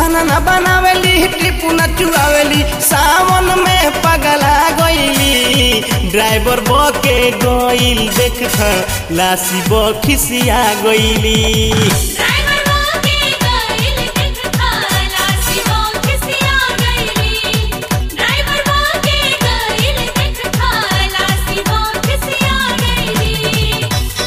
खाना ना बनावेली टिपू ना चुआवेली सावन में पगला गईली ड्राइवर बके गईल देख लासी बखिसिया गईली ड्राइवर मोके गइल देख खाला सिमो खिसिया गइली ड्राइवर मोके गइल देख खाला सिमो खिसिया गइली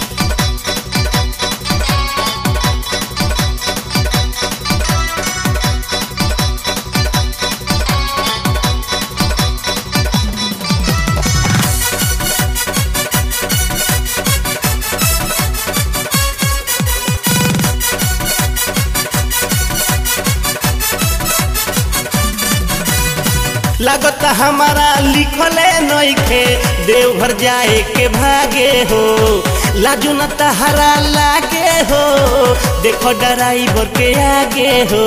लागत हमारा लिखले नइखे देवघर जाए के भागे हो लाजू न तहरा लागे हो देखो ड्राइवर के आगे हो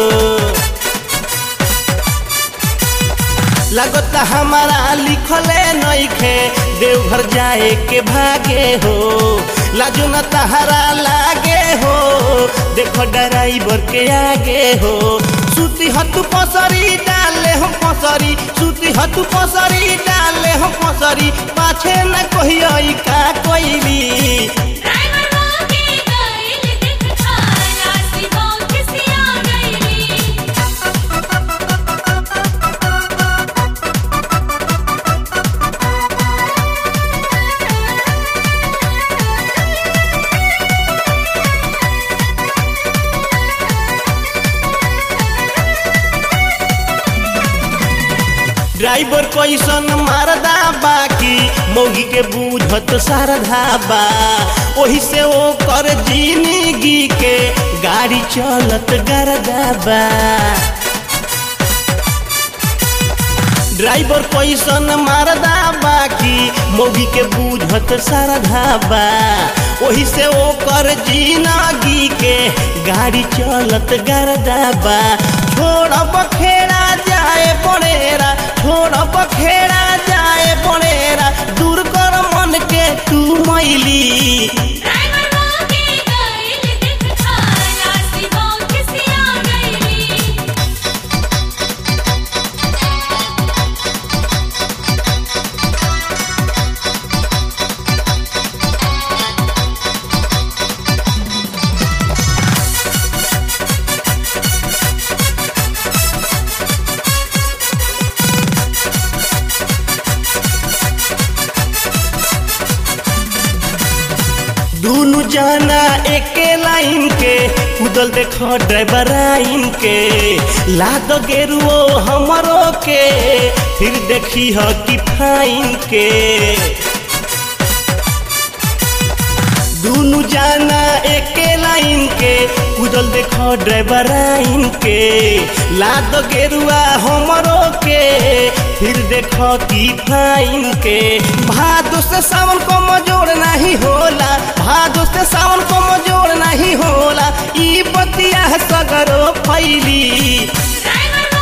लागत हमारा लिखले नइखे देवघर जाए के भागे हो लाजू न तहरा लागे हो देखो ड्राइवर के आगे हो सूती हतु पसरी डाले हम पसरी सूती हतु पसरी डाले हम पसरी पाछे न कहियो का कोइली ड्राइवर मोके गइल देख खाला सिमो खिसिया गइली ड्राइवर कैसन मारदा बाकी मौगी के बूझत सारधा बा ओही से वो कर जिंदगी के गाड़ी चलत गरदा बा ड्राइवर कैसन मारदा बाकी मौगी के बूझत सारधा बा ओही से वो कर जिंदगी के गाड़ी चलत गरदा बा छोड़ बखेड़ा जाए बड़ेरा छोड़ बखेड़ा जाए बड़ेरा दूर कर मन के तू मैली ड्राइवर मोके गइल देख खाला सिमो खिसिया गइली दुनु जाना एके लाइन के कुदल देखो ड्राइवर आइन के लाद गेरुओ हमरो के फिर देखी ह कि फाइन के दुनु जाना एके लाइन के कुदल देखो ड्राइवर आइन के लाद गेरुआ हमरो के फिर देखो कि फाइन के भादो से सावन को मजोड़ नहीं होला भादो से सावन को मजोड़ नहीं होला ई बतिया सगरो फैली ड्राइवर